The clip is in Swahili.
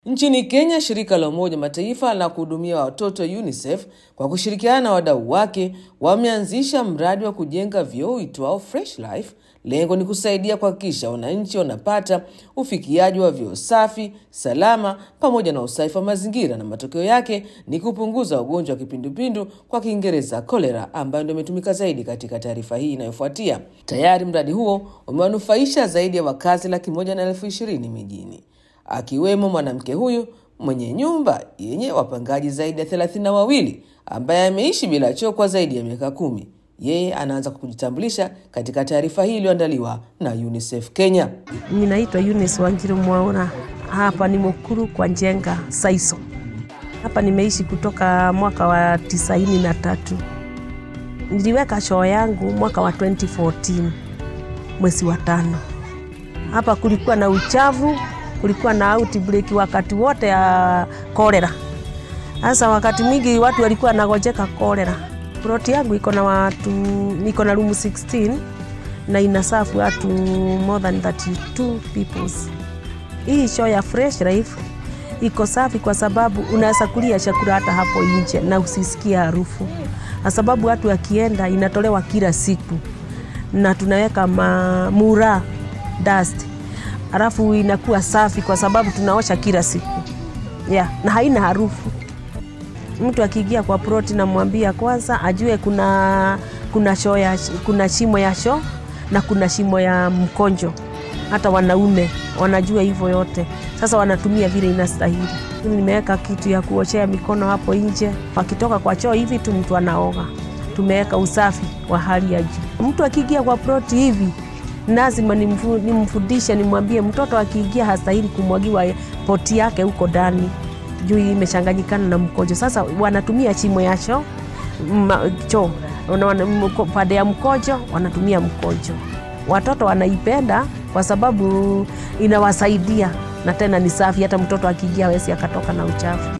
Nchini Kenya, shirika la Umoja Mataifa la kuhudumia watoto UNICEF kwa kushirikiana na wadau wake wameanzisha mradi wa kujenga vyoo uitwao Fresh Life. Lengo ni kusaidia kuhakikisha wananchi wanapata ufikiaji wa vyoo safi, salama pamoja na usafi wa mazingira, na matokeo yake ni kupunguza ugonjwa wa kipindupindu kwa Kiingereza kolera, ambayo ndio imetumika zaidi katika taarifa hii inayofuatia. Tayari mradi huo umewanufaisha zaidi ya wakazi laki moja na elfu ishirini mijini akiwemo mwanamke huyu mwenye nyumba yenye wapangaji zaidi ya thelathini na wawili ambaye ameishi bila choo kwa zaidi ya miaka kumi. Yeye anaanza kwa kujitambulisha katika taarifa hii iliyoandaliwa na UNICEF Kenya. Mimi naitwa Eunice Wanjiru Mwaura. Hapa ni Mukuru kwa Njenga Saiso. Hapa nimeishi kutoka mwaka wa tisaini na tatu. Niliweka choo yangu mwaka wa 2014 mwezi wa tano. Hapa kulikuwa na uchafu, kulikuwa na outbreak wakati wote ya kolera. Sasa wakati mwingi watu walikuwa nagojeka kolera. Ploti yangu iko na watu, niko na room 16 na inasafu watu more than 32 peoples. Hii show ya Fresh Life iko safi kwa sababu unaweza kulia chakula hata hapo nje na usisikie harufu, kwa sababu watu wakienda inatolewa kila siku na tunaweka mura dust, alafu inakuwa safi kwa sababu tunaosha kila siku yeah, na haina harufu. Mtu akiingia kwa ploti, namwambia kwanza ajue kuna kuna shoo ya, kuna shimo ya shoo na kuna shimo ya mkonjo. Hata wanaume wanajua hivyo yote, sasa wanatumia vile inastahili. Nimeweka kitu ya kuoshea mikono hapo nje, wakitoka kwa choo hivi tu mtu anaoga. Tumeweka usafi wa hali ya juu. Mtu akiingia kwa ploti hivi lazima nimfundishe, nimwambie mtoto akiingia hastahili kumwagiwa poti yake huko ndani juu imechanganyikana na mkojo. Sasa wanatumia chimo ya choo choo pande ya mkojo wanatumia mkojo. Watoto wanaipenda kwa sababu inawasaidia na tena ni safi, hata mtoto akiingia hawezi akatoka na uchafu.